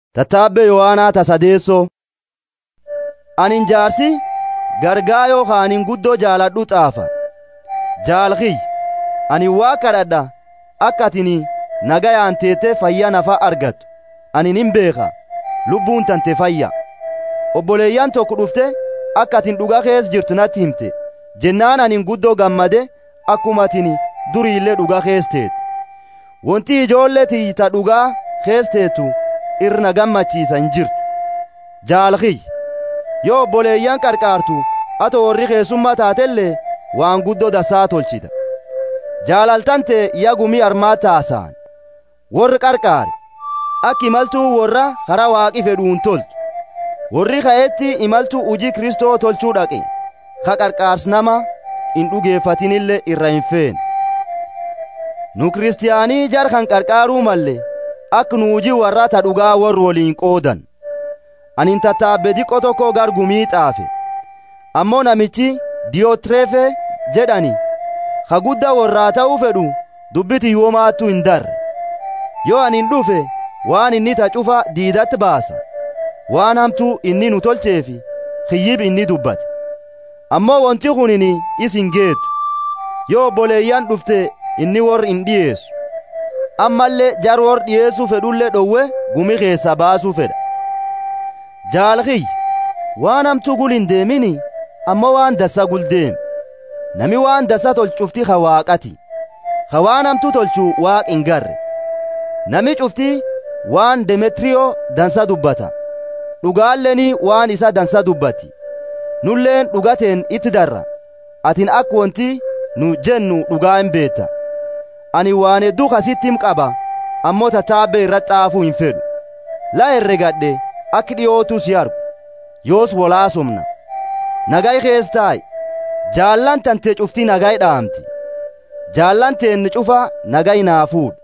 Tattaabbee Yohaanaa tasadeessoo. Anin jaarsi gargaa yookaan guddoo jaaladhu xaafa. Jaalkiyy ani waa kadhadha akka atini nagayaan teettee fayyaa nafa argattu ani nin beeka lubbuun tante fayya. Obboleeyyan tokko dhufte akka atin dhugaa keessa jirtu natti himte jennaan anin guddoo gammade akkuma atini duriillee dhugaa keessa teetu. Wanti ijoollee tiyyita dhugaa keessa teetu irna gammachiisa hin jirtu. Jaalkiyy yoo obboleeyyan qarqaartu ato warri keessummaa taatellee waan guddoo dasaa tolchita. Jaalaltante yagumii armaa taasaan warri qarqaare akka imaltuu warra karaa waaqi fedhuun tolchu. Warri ka'eetti imaltuu hujii Kristoo tolchuu dhaqe ka qarqaars nama hin dhugeeffatinillee irra hin feene. Nu kiristiyaanii jar kan qarqaaruu malle akka nu hujii warra ta dhugaa warri waliin qoodan. Anin tattaabbe diqqo tokko gargumii xaafe. Ammoo namichi Diyotrefe jedhani ka guddaa warraa ta'uu fedhu dubbiti yoomaattu hin darre. Yoo anin dhufe waan inni ta cufa diidatti baasa. Waan hamtuu inni nu tolcheefi kiyyib inni dubbate. Ammoo wanti kunini isin geetu. Yoo obboleeyyan dhufte inni warri hin dhiyeessu. Ammallee jar warri dhiyeessuu fedhullee dhowwe gumi keessa baasuu fedha. Jaalkiyy waan hamtuu gul hin deemini ammoo waan dassa gul deemi. Nami waan dassa tolchufti ka waaqati. Ka waan hamtuu tolchu waaq hin garre. Nami cufti waan Demetriyoo dansa dubbata. Dhugaalleen waan isa dansa dubbatti. Nulleen dhugateen itti darra. Atin akka wanti nu jennu dhugaa hin beetta. Ani waan hedduu kasittim qaba ammoo tattaabbee irratti xaafuu hin fedhu. La herregadhe akka dhiyootu si argu. Yoos wolaasomna. Nagay kees taa'i. Jaallan tante cufti nagay dhaamti. Jaallan teenni cufa nagay naa fuudhu.